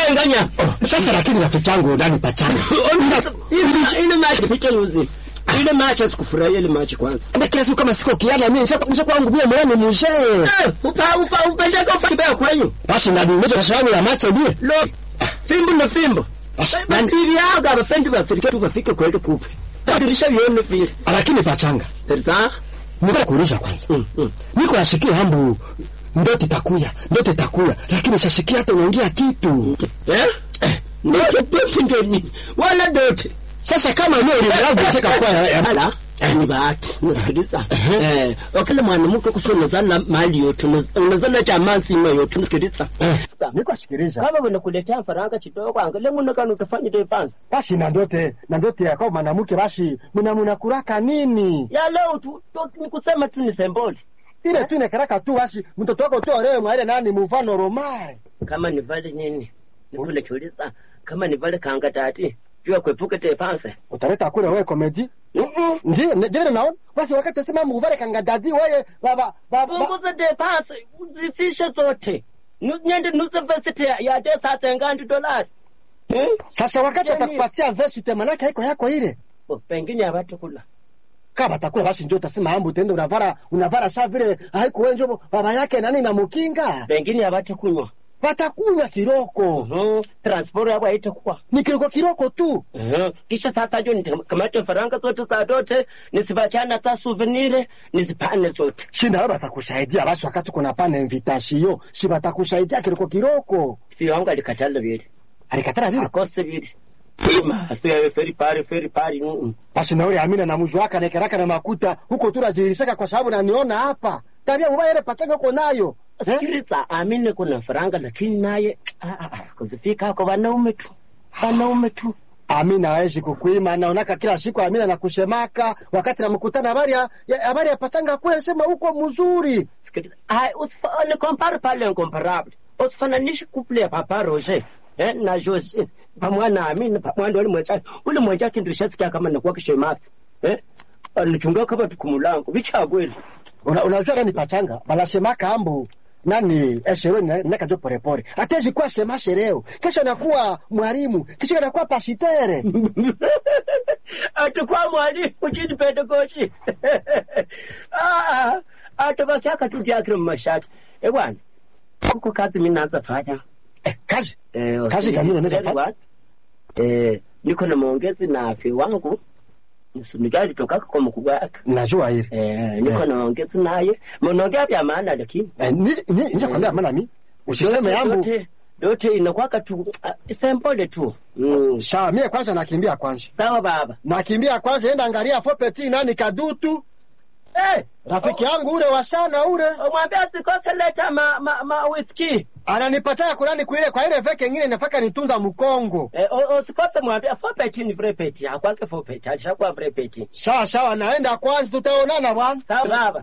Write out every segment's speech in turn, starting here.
Unadanganya. Sasa lakini rafiki yangu ndani pachanga. Ile ile match nipite yuzi. Ile match asikufurahia ile match kwanza. Ndio kila siku kama siko kiana mimi nisha nisha kwangu mimi mwana mzee. Eh, upa ufa upendeka ufa kibaya kwenyu. Basi ndani mmoja kwa sababu ya macho ndio. Lo. Fimbo na fimbo. Basi, nani- Basi yaga abapendi bafike tu bafike kweli kupe. Badilisha vione vile. Lakini pachanga. Terza. Niko kuuliza kwanza. Mm, mm. Niko nasikia hambu ndote takuya, ndote takuya. Lakini sasikia hata unaongea kitu. Eh? Ndote ndote ndio ni. Wala ndote. Sasa kama leo ni langu cheka kwa ya, ya, Ala, ni bahati nasikiliza eh, wakile mwanamke kusonezana mali yote unazana cha manzi ima yote nasikiliza Niko sikiliza. kama wanakuletea faranga kidogo angalia muna kana utafanya ile panza Basi na ndote na ndote ya kwa mwanamke basi mna mna kuraka nini? ya leo tu, tu ni kusema tu ni semboli Ile tu inakaraka tu basi mtoto wako tu orewe mwa ile nani mfano Romare. kama ni vale nini nikule kiuliza kama ni vale kanga tati jua kuepuka te panza Utaleta kule wewe komedi? mm Ndio, ndio naona. Basi wakati sema muvale kangadazi wewe baba baba. punguza te panza uzifishe zote Nu- nyende nusa vesite ya te sasa ngandi dolari eh Sasa wakati Yaani- atakupatia vesti manake haiko yako ile. Oh, pengine abatukula Kama atakula basi ndio utasema ambu tende unavara unavara saa vile haiko wewe ndio baba yake nani na mukinga. pengine abatakunywa Watakunywa kiroko. Mhm. transport yabo haitakuwa Ni kiroko kiroko tu. Mhm. kisha sasa jo nikamate faranga zote za dote nisibachana ta souvenir nisipane zote Shinda wewe batakusaidia basi wakati kuna pana invitation. Si batakusaidia kiroko kiroko. sio wangu alikatala vile Alikatara vile. akose vile Sema, asiwe feri pari feri pari mm Basi na ule Amina na mju wake anakeraka na makuta huko tu najirisaka kwa sababu naniona hapa. Tabia ubaya ile pachanga uko nayo. Eh? sikiliza amine kuna faranga lakini naye ah, ah, ah, kuzifika kwa wanaume tu wanaume tu Amina hawezi kukuima, anaonaka kila siku Amina na kusemaka wakati namkutana habari ya ya- habari ya pachanga kule, sema huko mzuri. sikiliza ai usifanye compare pale incomparable usifananishe couple ya papa Roger eh na Jose pamwana amini pamwana ule mwacha ule mwacha kindu shasikia kama nakuwa kishemasi eh alichunga kama tukumulango bicha kweli Una- Unajua nani pachanga banasemaka ambu nani eshewe nakajo porepore atezi kuwa sema shereo kesho nakuwa mwalimu kesho nakuwa pasitere atakuwa mwalimu chini pedagogy ah atabaki tutia mashati eh bwana kuko kazi mimi naanza fanya eh, kazi Eh, Kazi gani unaweza very fanya? what? Eh, niko na maongezi na afi wangu msunigaji toka kwa mkubwa wake najua hili eh, niko na maongezi naye mnaongea vya maana lakini eh, ni- ni- nje kwambia maana mi usiseme yangu dote dote inakwaka tu uh, sempole tu mm. sawa mie kwanza nakimbia kwanza sawa baba nakimbia kwanza enda angalia fopeti nani kadutu eh, rafiki yangu ule wa sana ule umwambia sikose leta ma, ma, ma whisky ananipatia kurani kuile kwa ile veke ingine nafaka nitunza mkongo eh, o- usikose mwambia fopeti ni vrepeti akwake fopeti alishakuwa vrepeti sawa sawa naenda kwanza tutaonana bwana sawa baba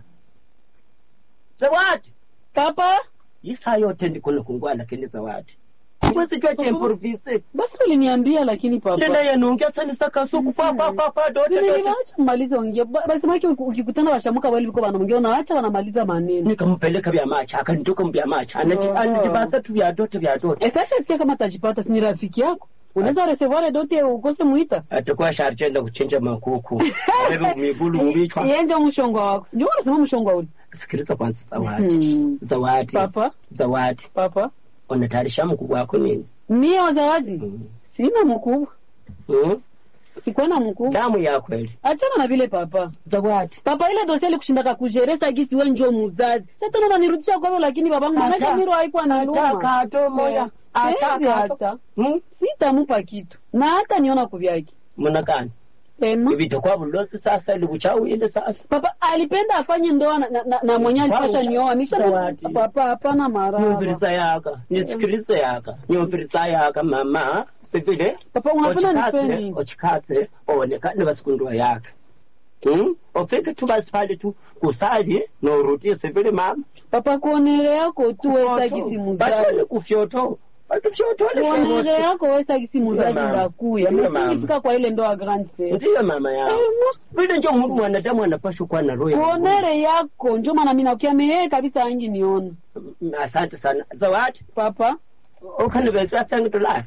zawadi papa isaa yote ndikona kungwa lakini zawadi kwesicho chempurvise basi uliniambia lakini papa ndenda yenungia sanisakasuku papapapa dote dote niliwacha mmalize ongea Ba- basi maki ukikutana washamuka wale viko wanaongea unaacha wanamaliza maneno nikampeleka vya macha akanitoka mbya macha Oh. anajibasa tu vya dote vya dote esasha sikia kama tajipata sini rafiki yako unaweza resevare dote ukose muita atakuwa sharchenda kuchinja makuku Bebe migulu mbichwa yenje mshongwa wako ndio unasema mshongwa ule sikiliza kwanza zawadi Hmm. zawadi papa zawadi papa unatayarisha mkubwa wako nini mie wazawadi Mm. sina mkubwa Hmm? sikuwa na mkubwa damu ya kweli achana na vile papa zawadi papa ile dosi alikushindaka kujeresa gisi we njo muzazi sasa unanirudisha kwao lakini babangu manake Ata- miro haikuwa na luma ataka to moya ataka hata to Hmm? sitamupa kitu na hata niona kuvyake mnakani ema ivitakuwa bulozi sasa likuchawile sasa papa alipenda afanye ndoa na, na, na, na mwenye alipasha nioa misha Zawadi. papa hapana maraba nyumviriza yaka nisikilize yaka nyumviriza yaka mama sivile papa unapenda ochikatse nipeni ochikatse onekane vasikundua yaka Hmm? ofike tu basi pale tu kusali norutie sivile mama papa kuonere yako tu wesa gisi batole muzazi kufyoto batufyotole kuonere yako wesa gisi muzazi mama. ndakuya Ndiyo, mama. mesingifika kwa ile ndoa grand sale ndiyo mama yao vile njo mtu mwanadamu anapashwa kuwa na roho ya Mungu. kuonere yako njo maana mina ukiamee kabisa angi niona Mm, asante sana zawadi papa ukanibeza sengi dolari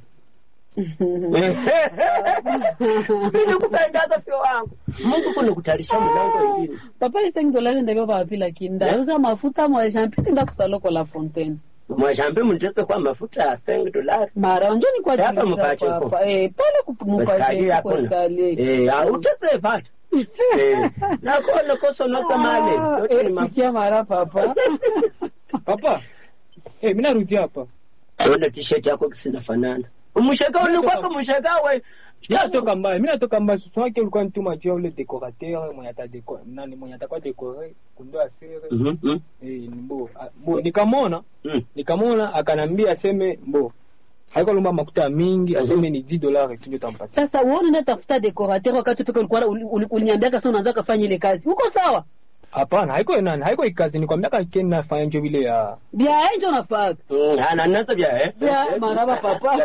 mimi kupendaza fyo wangu mungu kunokutarisha mulango ingine papa isengidolari ndebe vapi lakini ndauza mafuta mwa champini ndakusaloko la fontaine mwashambe mundetse kwa mafuta ya sengi dolari mara njoni kwa Hapa chini mpache za huko. papa. eh pale Weskali kupmupaje hakuna. Eh, hautetse pata Eh, nakona kosonoka male yote ni mafuta sikia mara papa papa eh, mi narudi hapa ona t-shirt yako kisinafanana umusheka ulikwako musheka we mi natoka mbaya mi natoka mbaya susu wake ulikuwa nituma juu ya ule decorateur mwenye atadeko nani mwenye atakuwa dekore kundo asere Mhm, mhm, eh, ni mbo ah, mbo nikamwona mhm. nikamwona akanambia aseme mbo haiko lomba makuta mingi aseme ni 10 dollars tu ndio tampatia sasa uone natafuta decorateur wakati peke ulikuwa uli- uli- uliniambiaka sasa unaanza kufanya ile kazi uko sawa hapana haiko nani haiko ikazi nikwambiaka keni nafanya njo vile ya bia enjo nafaka Mm, ananasa bya eh Bya, maraba papa.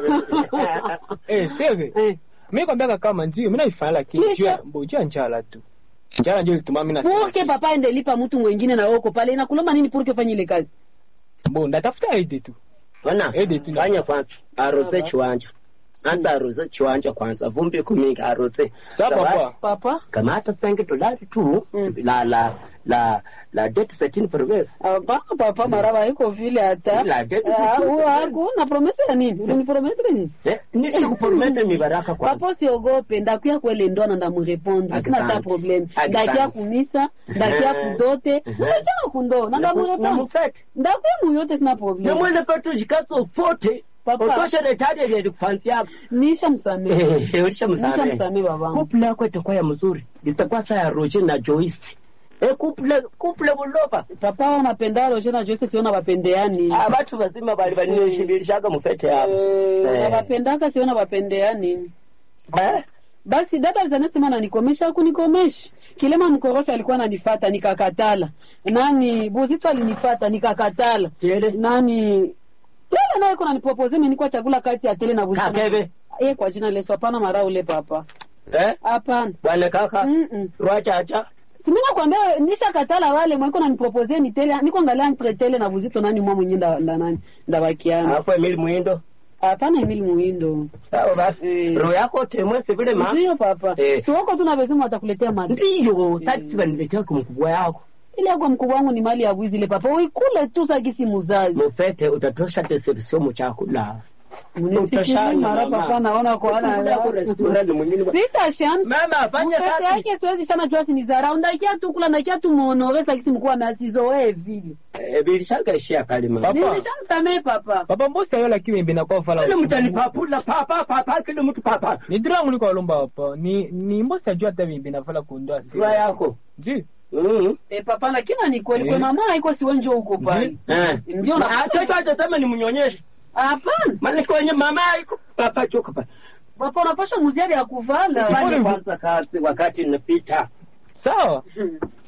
eh sere eh mi kwambiaka kama ndio mi naifanya lakini Kisha? juu ya- mbo juu ya njala tu njala ndio lituma mi nasema purke papa ende lipa mtu mwingine na woko pale inakulomba nini purke ufanye ile kazi mbo ndatafuta aide tu Bwana, Ede tu na- fanya kwanza aroze chiwanja anza aroze chiwanja kwanza vumbi kumingi aroze Sawa, Sawa? papa. papa kama hata sengi dolari tu Mm. la la la la date setini province Hapana papa maraba iko vile hata Ila date Ah, tu- huwa hakuna promesa ya nini ulinipromesa nini eh nishi kupromete mibaraka kwanza papa usiogope ndakuya kwele ndona ndamurepondre sina ta Asante. probleme Asante. ndakia kumisa ndakia Ehe. kudote Ehe. ndachanga kundo na na ndamurepondre mufete ndakuya muyote sina probleme nemwene petu jikaso fote Papa. otoshere tade lye kufansia hapo nisha msamehe eh ulisha nisha msame msamehe babangu couple yako itakuwa ya mzuri itakuwa saa ya Roger na Joyce eh couple couple bulopa papa wanapenda roje na jose siona wapendeani ah watu wazima bali banishibirishaga mufete hapo na Eh. wapendaka siona wapendeani eh basi dada zanasema nanikomesha kunikomesha kilema mkorofi alikuwa ananifata nikakatala nani buzito alinifata nikakatala tele nani tele naye kuna nipropose menikuwa chakula kati ya tele na buzito kakebe ye kwa jina lesu hapana mara ule papa eh hapana bwana kaka Mm-mm. rwachacha simina kwambia nisha katala wale mwiko nanipropose ni tele niko angalia entre tele na buzito nani mwa mwenye nda, nda nani ndabakiana alafu Emili Muindo hapana Emili Muindo sawa basi Eh. roho yako temwe sivile ma ndio papa Eh. siwoko tu navesema watakuletea mali ndiyo tati baniletea kumkubwa yako ile kwa mkubwa wangu ni mali ya bwizi ile papa uikule tu sagisi muzazi mufete utatosha deception muchakula Mnisikilize mara papa naona kwa ana sitashan mama fanya Mkate kazi yake siwezi shana jua si nizarau ndakia tu kula ndakia tu muonore sagisi mkuu amasizoee vile Eh, bilishaka ishia kalima Papa. nilishamsamehe papa papa mbosi ayo lakini mbe nakuwa vala kile mtu anipapula papa papa kile mtu papa ni dira yangu niko walomba hapa ni ni mbosi ajua hata mbe navala kuondoa roho yako ji Mhm. e, papa lakini ni kweli Eh. kwe mama haiko siwenjo huko pale Eh. Ndio na- Ah, kesho atasema nimnyonyeshe hapana maana kwenye mama iko papa choka papa papa unapasha muziari ya kuvala fanye kwanza kazi wakati inapita sawa Hmm.